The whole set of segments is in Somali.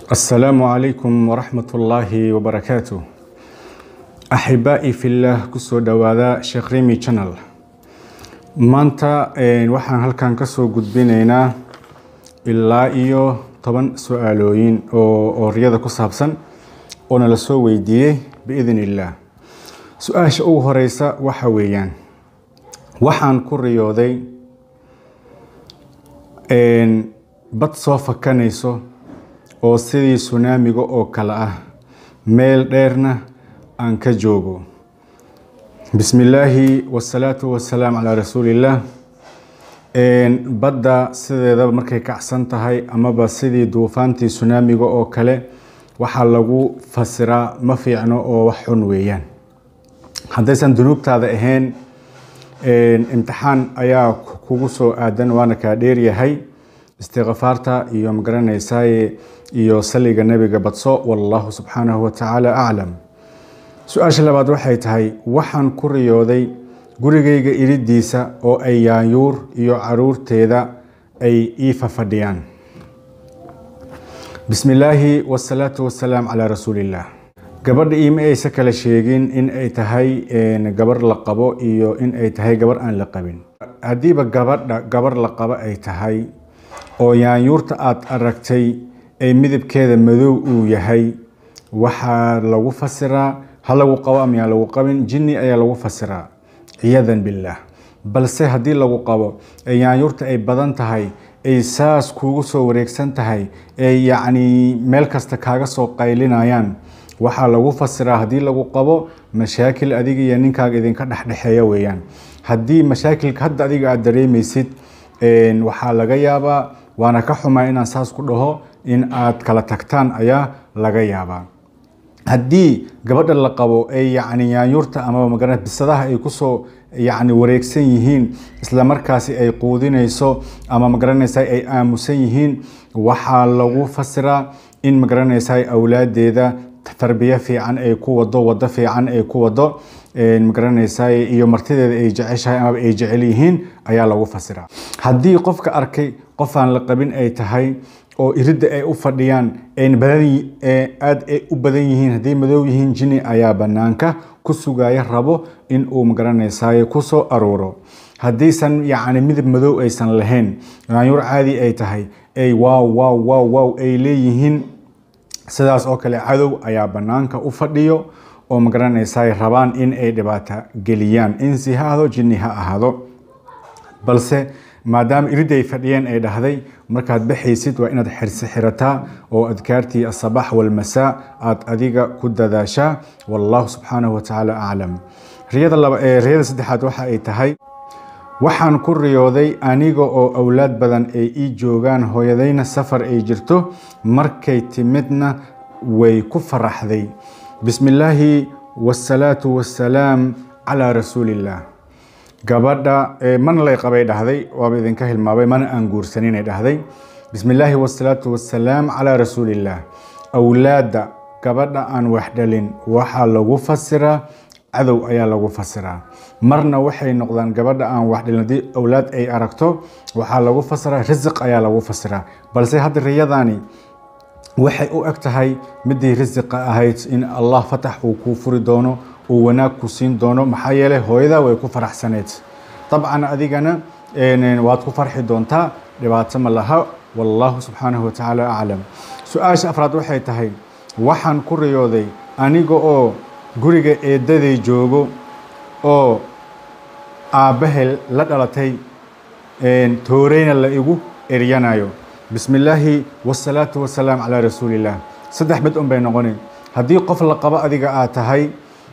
السلام عليكم ورحمة الله وبركاته أحبائي في الله كسو دوادا شيخ ريمي channel maanta waxaan halkan kasoo gudbinaynaa ilaa iyo toban su-aalooyin oo riyada ku saabsan oo nala soo weydiiyey biidn illaah su-aasha ugu horeysa waxa weeyaan waxaan ku riyooday bad soo fakanayso oo sidii sunaamiga oo kale ah meel dheerna aan ka joogo bismi illaahi wasalaatu wasalaam calaa rasuulillaah badda sideedaba markay kacsan tahay amaba sidii duufaantii sunaamiga oo kale waxaa lagu fasiraa ma fiicno oo wax xun weeyaan haddaysan dunuubtaada ahayn imtixaan ayaa kugu soo aadan waana kaa dheeryahay istikfaarta iyo magaranaysaye iyo saliga nebiga badso wallahu subxaanahu watacaala aclam su-aasha labaad waxay tahay waxaan ku riyooday gurigayga iridiisa oo ay yaanyuur iyo caruurteeda ay ii fafadhiyaan bismi illaahi wasalaatu wasalaam calaa rasuulillaah gabadha iima aysa kala sheegin in ay tahay gabar la qabo iyo in ay tahay gabar aan la qabin haddiiba gabadha gabar la qabo ay tahay oo yaanyuurta aada aragtay ay midabkeeda madow uu yahay waxaa lagu fasiraa ha lagu qabo ama yaa lagu qabin jinni ayaa lagu fasiraa ciyadan billaah balse haddii lagu qabo ee yaanyuurta ay badan tahay ay saas kuugu soo wareegsan tahay ee yacni meel kasta kaaga soo qaylinayaan waxaa lagu fasiraa haddii lagu qabo mashaakil adiga iyo ninkaaga idinka dhexdhexeeya weeyaan haddii mashaakilka hadda adiga aada dareemaysid waxaa laga yaabaa waana ka xumaa inaan saas ku dhaho in aad kala tagtaan ayaa laga yaabaa haddii gabadha la qabo ee yacni yaanyuurta ama magara bisadaha ay kusoo yacni wareegsan yihiin isla markaasi ay quudinayso ama magaranaysa ay aamusan yihiin waxaa lagu fasiraa in magaranaysa awlaadeeda tarbiye fiican ay ku wado wado fiican ay ku wado magaranaysa iyo martideeda ay jeceshahay amaba ay jecel yihiin ayaa lagu fasiraa haddii qofka arkay qof aan la qabin ay tahay oo iridda ay u fadhiyaan aada ay u badan yihiin hadday madow yihiin jini ayaa banaanka ku sugaya rabo in uu magaranaysaay kusoo aruuro haddaysan yacni midab madow aysan lahayn yaanyuur caadi ay tahay ay waaw waaw waaw waaw ay leeyihiin sidaas oo kale cadow ayaa banaanka u fadhiyo oo magaranaysaay rabaan in ay dhibaato geliyaan insi ha ahdo jinni ha ahaado balse maadaama iridda ay fadhiyeen ay dhahday markaad baxaysid waa inaad xirsi xirataa oo adkaartii asabax walmasaa aada adiga ku dadaashaa wallahu subxaanahu watacaala aclam riyada laba ee riyada saddexaad waxa ay tahay waxaan ku riyooday aniga oo awlaad badan ay ii joogaan hooyadayna safar ay jirto markay timidna way ku faraxday bismi illaahi wasalaatu wassalaam calaa rasuulillaah gabadha mana lay qabay dhahday waaba idinka hilmaabay mana aan guursaninay dhahday bismi illaahi wasalaatu wassalaam calaa rasuulillaah awlaadda gabadha aan wax dhalin waxaa lagu fasiraa cadow ayaa lagu fasiraa marna waxay noqdaan gabadha aan wax dhalin haddii awlaad ay aragto waxaa lagu fasiraa risiq ayaa lagu fasiraa balse hadda riyadaani waxay u eg tahay midii risiqa ahayd in allah fatax uu kuu furi doono uu wanaag ku siin doono maxaa yeelay hooyada way ku faraxsaneyd dabcan adigana waad ku farxi doontaa dhibaato ma laha wallahu subxaanahu watacaala aclam su-aasha afraad waxay tahay waxaan ku riyooday aniga oo guriga eedaday joogo oo aabbahay la dhalatay tooreyna la igu eryanayo bismi illaahi wasalaatu wasalaam calaa rasuulillaah saddex mid un bay noqoni haddii qof la qabo adiga aad tahay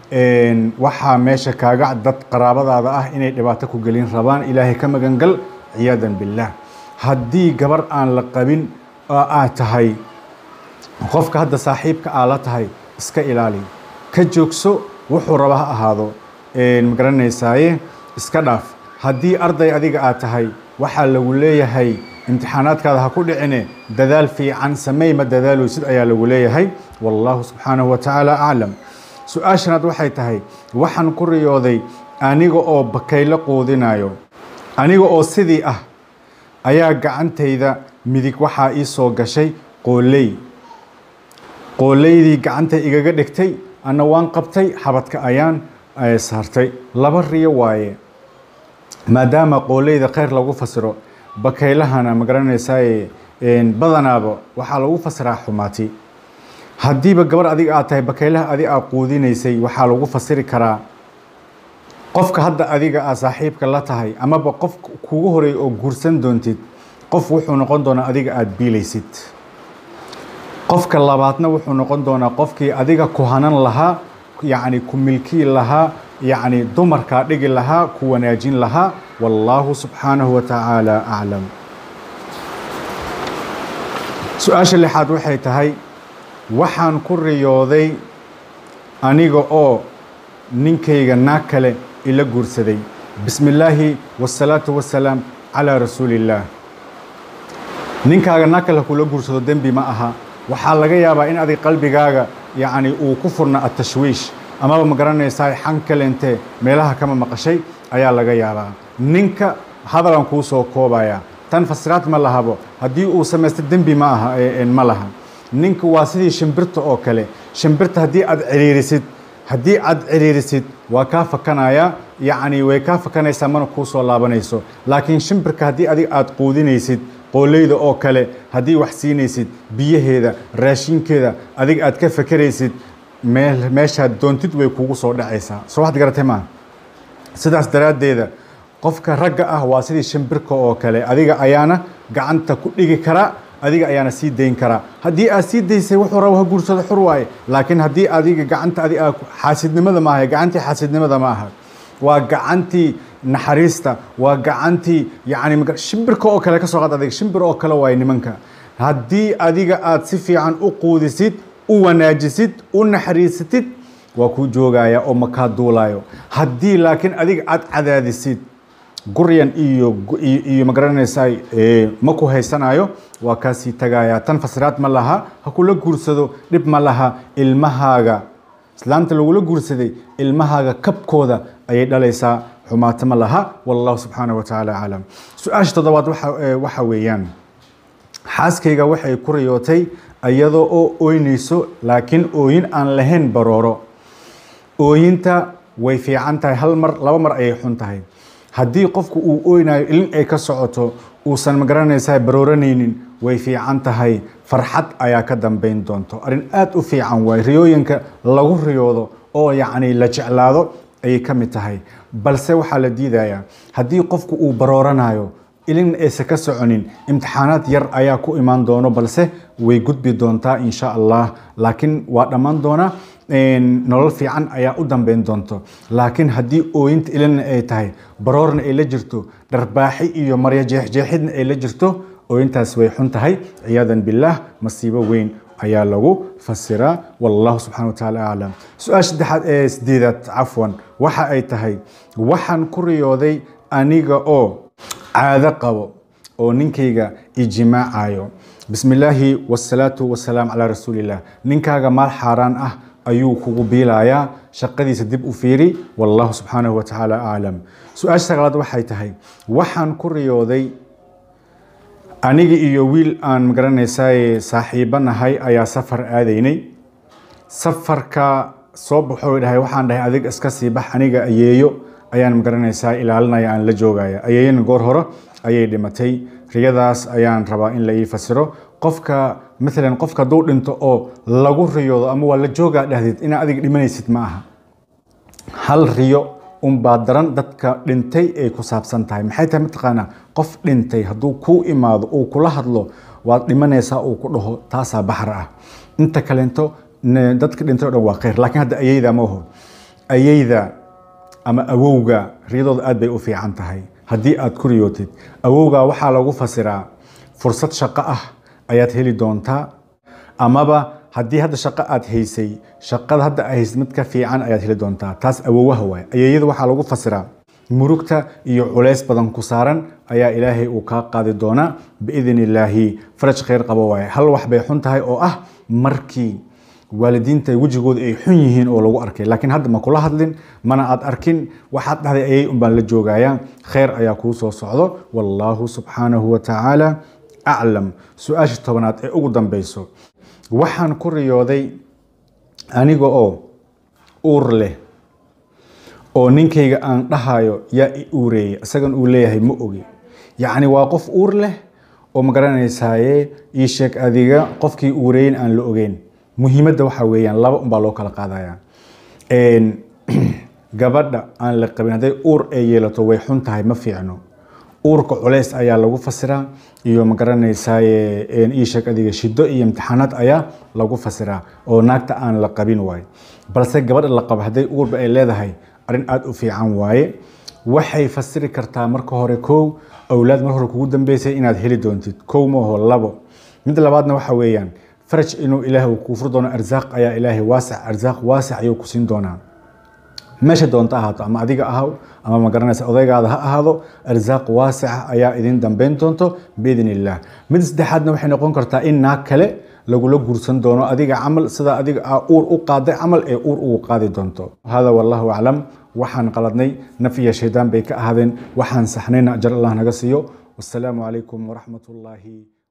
waxaa meesha kaaga dad qaraabadaada ah inay dhibaato ku gelin rabaan ilaahay ka magangal ciyaadan billaah haddii gabar aan la qabin oo aad tahay qofka hadda saaxiibka aa la tahay iska ilaali ka joogso wuxuu raba ha ahaado magaranaysaye iska dhaaf haddii arday adiga aad tahay waxaa lagu leeyahay imtixaanaadkaada ha ku dhicine dadaal fiican samey ma dadaalowsid ayaa lagu leeyahay wallahu subxaanahu watacaala aclam su-aashanaad waxay tahay waxaan ku riyooday aniga oo bakaylo quudinayo aniga oo sidii ah ayaa gacantayda midig waxaa ii soo gashay qooley qoolaydii gacanta igaga dhigtay anna waan qabtay xabadka ayaan saartay laba riyo waaye maadaama qoolayda khayr lagu fasiro bakaylahana ma garanaysaay badanaaba waxaa lagu fasiraa xumaati haddiiba gabar adiga aad tahay bakaylaha adi aad quudinaysay waxaa lagu fasiri karaa qofka hadda adiga aad saaxiibka la tahay amaba qof kugu horeey oo guursan doontid qof wuxuu noqon doonaa adiga aada biilaysid qofka labaadna wuxuu noqon doonaa qofkii adiga ku hanan lahaa yacni ku milkii lahaa yacni dumarkaa dhigi lahaa ku wanaajin lahaa wallaahu subxaanahu wa tacaala aclam su-aasha lixaad waxay tahay waxaan ku riyooday aniga oo ninkayga naag kale ila guursaday bismi illaahi wasalaatu wasalaam calaa rasuuli illaah ninkaaga naag kale kula guursado dembi ma aha waxaa laga yaabaa in adig qalbigaaga yacni uu ku furna atashwiish amaba ma garanaysaa xan kalente meelaha kama maqashay ayaa laga yaabaa ninka hadalan kuu soo koobaya tan fasiraad ma lahabo haddii uu samaysto dembi ma aha ma laha ninka waa sidii shimbirta oo kale shimbirta haddii aad ciriirisid haddii aad ciriirisid waa kaa fakanaya yacni way kaa fakanaysaa mana kuu soo laabanayso laakiin shimbirka haddii adig aad quudinaysid qooleyda oo kale haddii wax siinaysid biyaheeda raashinkeeda adig aad ka fakeraysid meel meeshaad doontid way kugu soo dhacaysaa soo waxaad garatay maa sidaas daraaddeeda qofka ragga ah waa sidii shimbirka oo kale adiga ayaana gacanta ku dhigi karaa adiga ayaana sii dayn karaa haddii aad sii daysay wuxuu rabo ha guursado xur waaye laakiin haddii adiga gacanta adi xaasidnimada ma aha gacantii xaasidnimada ma aha waa gacantii naxariista waa gacantii yacni shimbirka oo kale ka soo qaad adiga shimbir oo kale waaye nimanka haddii adiga aad si fiican u quudisid u wanaajisid u naxariisatid waa kuu joogaya oo makaa duulayo haddii laakiin adiga aad cadaadisid guryan iyo iyo ma garanaysaa ma ku haysanayo waa kaasii tagaya tan fasiraad ma laha ha kula guursado dhib ma laha ilmahaaga islaamta lagula guursaday ilmahaaga kabkooda ayay dhalaysaa xumaato ma laha wallahu subxaanahu wa tacaala aclam su-aasha toddobaad waxa weeyaan xaaskayga waxay ku riyootay iyadoo oo ooynayso laakiin ooyin aan lahayn barooro ooyinta way fiican tahay hal mar laba mar ayay xun tahay haddii qofku uu ooynayo ilin ay ka socoto uusan magaranaysaa barooranaynin way fiican tahay farxad ayaa ka dambayn doonto arrin aada u fiican waay riyooyinka lagu riyoodo oo yacni la jeclaado ayay ka mid tahay balse waxaa la diidayaa haddii qofku uu barooranayo ilin aysan ka soconin imtixaanaad yar ayaa ku imaan doono balse way gudbi doontaa insha allah laakiin waa dhammaan doonaa nolol fiican ayaa u dambeyn doonto laakiin haddii ooyinta ilina ay tahay baroorna ay la jirto dharbaaxi iyo maryo jeexjeexidna ay la jirto ooyintaas way xun tahay ciyaadan billaah masiibo weyn ayaa lagu fasiraa wallahu subxana wa tacaala aclam su-aasha saddexaad ee sideedaad cafwan waxa ay tahay waxaan ku riyooday aniga oo caado qabo oo ninkayga ijimaacayo bismi illaahi wasalaatu wasalaam calaa rasuuliillah ninkaaga maal xaaraan ah ayuu kugu biilayaa shaqadiisa dib u fiiri wallahu subxaanahu wa tacaala aclam su-aasha sagaalaad waxay tahay waxaan ku riyooday aniga iyo wiil aan magaranaysaa saaxiibo nahay ayaa safar aadaynay safarka soo baxo dhahay waxaan dhahay adig iska sii bax aniga ayeeyo ayaan magaranaysaa ilaalinaya aan la joogaya ayeeyana goor hore ayay dhimatay riyadaas ayaan rabaa in la ii fasiro qofka maalan qofka hadduu dhinto oo lagu riyoodo ama waa la joogaa dhahdeed inaad adiga dhimanaysid ma aha hal riyo unbaa daran dadka dhintay ay ku saabsan tahay maxay tahay mataqaanaa qof dhintay hadduu kuu imaado uu kula hadlo waad dhimanaysaa uu ku dhaho taasaa baxar ah inta kalento dadka dhintay o dhan waa khayr laakiin hadda ayeyda ma oho ayeyda ama awowga riyadooda aad bay u fiican tahay haddii aad ku riyootid awowga waxaa lagu fasiraa fursad shaqo ah ayaad heli doontaa amaba haddii hadda shaqo aad haysay shaqada hadda aad haysid mid ka fiican ayaad heli doontaa taas awowaha waay ayeeyada waxaa lagu fasiraa murugta iyo culays badan ku saaran ayaa ilaahay uu kaa qaadi doonaa biidn illaahi faraj khayr qabo waaye hal wax bay xun tahay oo ah markii waalidiinta wejigooda ay xun yihiin oo lagu arkay laakiin hadda ma kula hadlin mana aad arkin waxaad dhahday ayay unbaan la joogayaa khayr ayaa kuu soo socdo wallaahu subxaanahu wa tacaala aclam su-aasha tobanaad ee ugu dambeyso waxaan ku riyooday aniga oo uur leh oo ninkayga aan dhahayo yaa i uureeyay isagan uu leeyahay ma ogi yacni waa qof uur leh oo ma garanaysaaye ii sheeg adiga qofkii uureeyin aan la ogeyn muhiimadda waxaa weeyaan laba unbaa loo kala qaadaya gabadha aan la qabin hadday uur ay yeelato way xun tahay ma fiicno uurka culeys ayaa lagu fasiraa iyo ma garanaysaaye ii sheeg adiga shido iyo imtixaanaad ayaa lagu fasiraa oo naagta aan la qabin waaye balse gabadha la qabo hadday uurba ay leedahay arrin aada u fiican waaye waxay fasiri kartaa marka hore kow awlaad mar hore kugu dambeysay inaad heli doontid kow maaho labo mid labaadna waxa weeyaan faraj inuu ilaahay uu kuu fur doono arsaaq ayaa ilaahay waasac arsaaq waasac ayuu ku siin doonaa meesha doonto ahaato ama adiga ahaw ama ma garanaysa odaygaada ha ahaado arsaaq waasica ayaa idin dambeyn doonto biidn illah mid saddexaadna waxay noqon kartaa in naag kale lagula guursan doono adiga camal sida adiga aa uur u qaaday camal ee uur ugu qaadi doonto hada wallahu aclam waxaan qaladnay naf iyo shaydaan bay ka ahaadeen waxaan saxnayna ajar allah naga siiyo wasalaamu calaykum waraxmat ullaahi